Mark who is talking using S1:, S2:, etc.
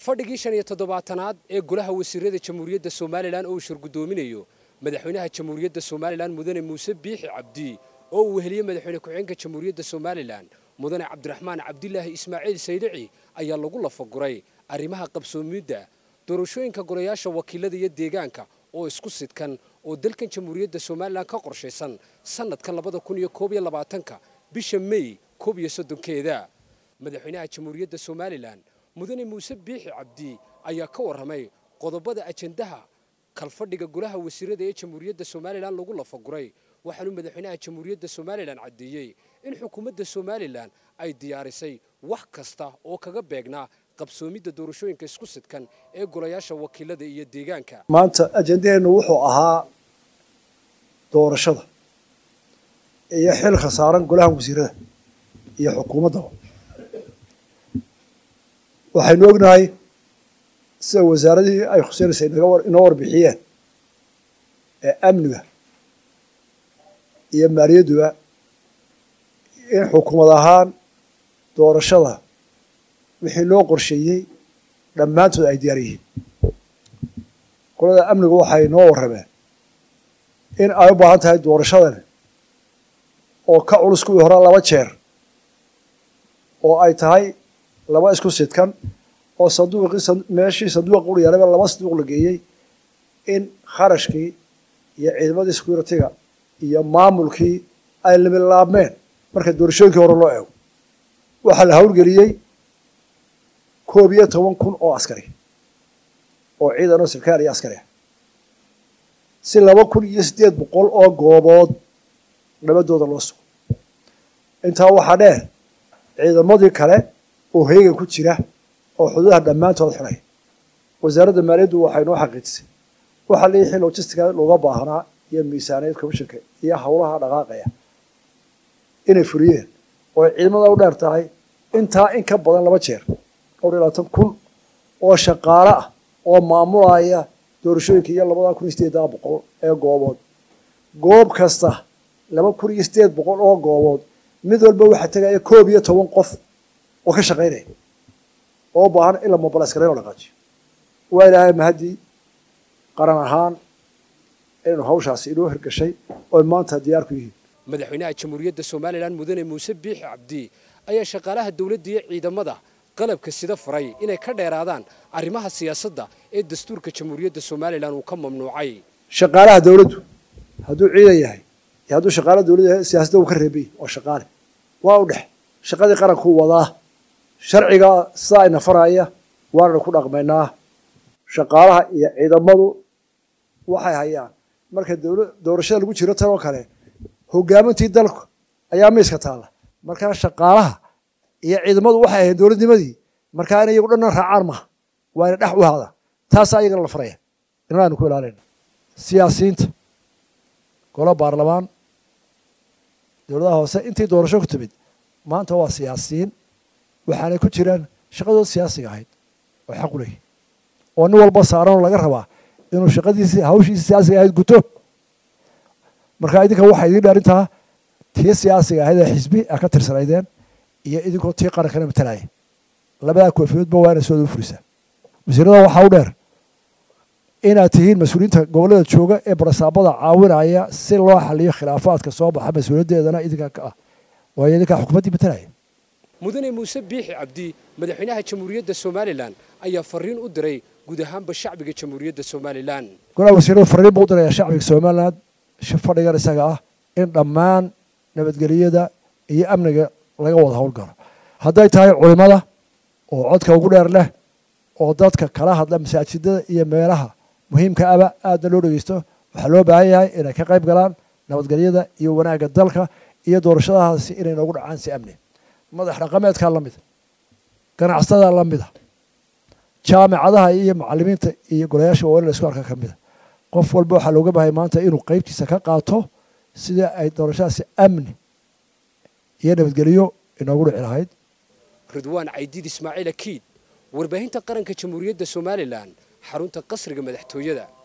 S1: fadhigii shan iyo toddobaatanaad ee golaha wasiirada jamhuuriyadda somalilan oo uu shirgudoominayo madaxweynaha jamhuuriyadda somalilan mudane muuse biixi cabdi oo uu weheliyey madaxweyne ku-xigeenka jamhuuriyadda somalilan mudane cabdiraxmaan cabdilaahi ismaaciil saylici ayaa lagu lafaguray arrimaha qabsoomidda doorashooyinka golayaasha wakiilada iyo deegaanka oo isku sidkan oo dalkan jamhuuriyadda somalilan ka qorshaysan sanadkan labada kun iyo koob iyo labaatanka bisha mey koob iyo soddonkeeda madaxweynaha jamhuuriyadda somalilan mudane muuse biixi cabdi ayaa ka warramay qodobada ajendaha kalfadhiga golaha wasiirada ee jamhuuriyadda somalilan lagu lafaguray waxaanuu madaxweynaha jamhuuriyadda somalilan caddeeyey in xukuumadda somalilan ay diyaarisay wax kasta oo kaga beegnaa qabsoomidda doorashooyinka isku sidkan ee golayaasha wakiilada iyo deegaanka
S2: maanta ajendaheennu wuxuu ahaa doorashada iyo xilka saaran golaha wasiirada iyo xukuumaddaba waxaynu ognahay sida wasaaradihii ay khuseynaysa inoo warbixiyeen ee amniga iyo maaliyadduba in xukuumad ahaan doorashada wixii loo qorsheeyey dhammaantood ay diyaar yihiin qolada amnigu waxay noo warrameen in ay u baahan tahay doorashadan oo ka culus kuwii hore laba jeer oo ay tahay laba isku sidkan oo sanduuqii meeshii sanduuqa ur yaalaba laba sanduuq la geeyey in kharashkii iyo ciidamadii security-ga iyo maamulkii ay limilaabmeen marka doorashooyinkii hore loo eego waxaa la hawlgeliyey koob iyo toban kun oo askari oo ciidan oo sarkaal iyo askari ah si laba kun iyo siddeed boqol oo goobood nabadooda loo sugo intaa waxaa dheer ciidamadii kale oo heegan ku jira oo xuduudaha dhammaantood xidhay wasaaradda maaliyaddu waxay noo xaqiijisay waxaa leeyahay logistica looga baahnaa iyo miisaaniyad commissionka iyo howlaha dhaqaaqaya inay fuliyeen oo ay ciidamada u dheer tahay intaa in ka badan laba jeer dhowr iyo labaatan kun oo shaqaale ah oo maamulaya doorashooyinka iyo labada kun iyo sideeddaa boqol ee goobood goob kasta laba kun iyo sideed boqol oo goobood mid walba waxaa tegaya koob iyo toban qof oo ka shaqaynaya oo u baahan in la mobilaskarayn oo dhaqaajiyo waa ilaahay mahaddii qaran ahaan inaynu hawshaasi inoo hirgashay oy maanta diyaar ku yihiin
S1: madaxweynaha jamhuuriyadda somalilan mudane muuse biixi cabdi ayaa shaqaalaha dowladda iyo ciidamada qalabka sida faray inay ka dheeraadaan arrimaha siyaasadda ee dastuurka jamhuuriyadda somalilan uu ka mamnuucay
S2: shaqaalaha dowladdu hadduu ciidan yahay iyo hadduu shaqaalaha dowladda yahay siyaasadda uu ka reebay waa shaqaale waa u dhex shaqadii qarankuu wadaa sharciga sidaa ina faraya waananu ku dhaqmaynaa shaqaalaha iyo ciidamadu waxay hayaan marka doorashada lagu jiro tan oo kale hogaamintii dalku ayaa miiska taalla markaa shaqaalaha iyo ciidamadu waxay ahayn dowladnimadii markaa in iyagu dhanna raacaan maha waa ina dhex u haada taasaa iyagana la faraya inna aynu ku ilaalayna siyaasiyiinta golo baarlamaan dowladaha hoose intii doorasho ku timid maanta waa siyaasiyiin waxaanay ku jiraan shaqadooda siyaasiga ahayd oo xaq u leeyahy oo nin walba saaranoo laga rabaa inuu shaqadiisi hawshiisi siyaasiga ahayd guto marka idinka waxaa idiin dhaarintaa tii siyaasiga ahayd ee xisbi a ka tirsanaydeen iyo idinkoo tii qarankana matalaya labadaa koofiyoodba waa ina sooda u furisaa wasiirada waxaa u dheer inaad tihiin mas-uuliyiinta gobollada jooga ee barasaabada caawinaya si loo xaliyo khilaafaadka soo baxa mas-uuliyaddeedana idinka ka ah waayo idinkaa xukuumaddii matalaya
S1: mudane muuse biixi cabdi madaxweynaha jamhuuriyadda somalilan ayaa fariin u diray guud ahaanba shacbiga jamhuuriyadda somalilan
S2: golaha wasiirada fariin buu u diraya shacbiga somalilan fadhigan isaga ah in dhammaan nabadgeliyada iyo amniga laga wada howlgalo hadday tahay culimada oo codka ugu dheer leh oo dadka kala hadla masaajidada iyo meelaha muhiimka aba aadna loo dhegeysto waxaa loo baahan yahay inay ka qayb galaan nabadgelyada iyo wanaagga dalka iyo doorashadahaasi inay noogu dhacaan si amni madax dhaqameedkaa la mida ganacsatada la mida jaamicadaha iyo macalimiinta iyo golayaasha waa in la isku arka ka mida qof walba waxaa looga bahay maanta inuu qaybtiisa ka qaato sidii ay doorashadaasi amni iyo nabadgelyo inoogu dhici lahayd
S1: ridwaan caydiid ismaaciil akiid warbaahinta qaranka jamhuuriyadda somalilan xarunta qasriga madaxtooyada